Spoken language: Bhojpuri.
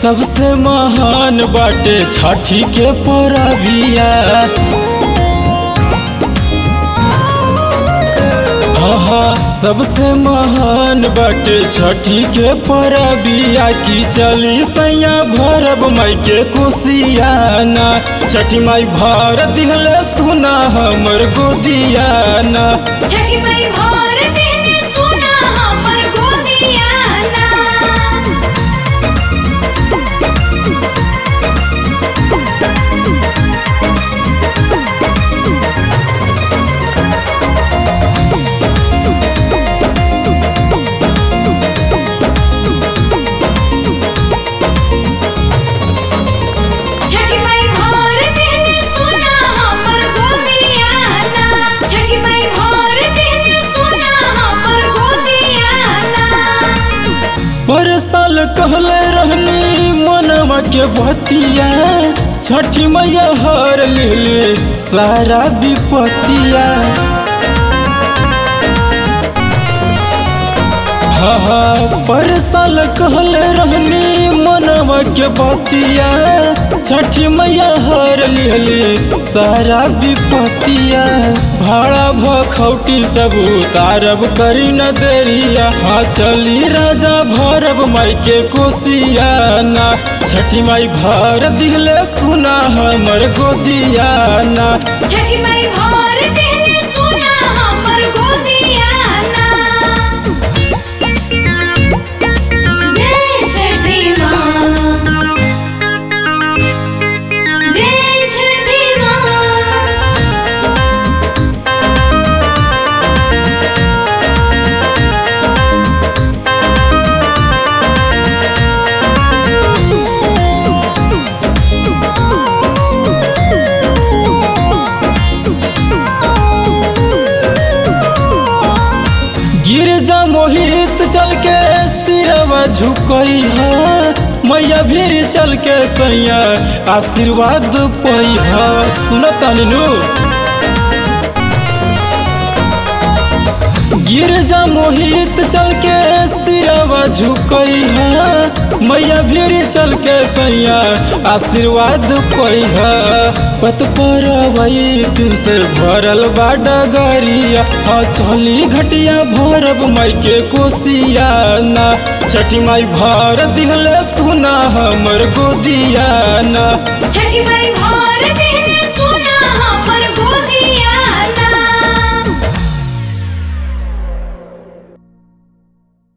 सबसे महान बाटे छठी के परबिया हाँ सबसे महान बाटे छठी के परबिया की चली सैया भरब माई के कुशियाना छठी माई भर दिहले सुना हमर गोदियाना छठी माई भर दिल सुना हमर गोदियाना छठी माई भर दिल सुना हमर गोदियाना छठी माई भर दिल सुना हमर गोदियाना पर साल कहले रहनी मनवा के बतिया छठी मैया हर लेले सारा विपतिया हाँ हाँ पर साल कहले रहनी मनवा के बतिया छठी मैया हर लेले सारा विपतिया भाड़ा भखौटी सब उतारब करी न देरिया हाँ चली राजा भरब माई के कोसियाना छठी माई भर दिले सुना हमर गोदियाना छठी माई भर दिल सुना हमर गोदियाना जय छठी माँ जय छठी माँ गिरजा मोहित चल के सिरवा झुकई है मैया भीर चल के सैया आशीर्वाद पई है सुनता नीनू गिरजा मोहित चल के सिरवा झुकई है मैया भीर चल के सैया आशीर्वाद पई है पत पर दिन से भरल बा डगरिया हाँ चली घटिया भरब माई के कोसियाना छठी माई भर दिहले सुना हमर गोदियाना छठी माई भर दिल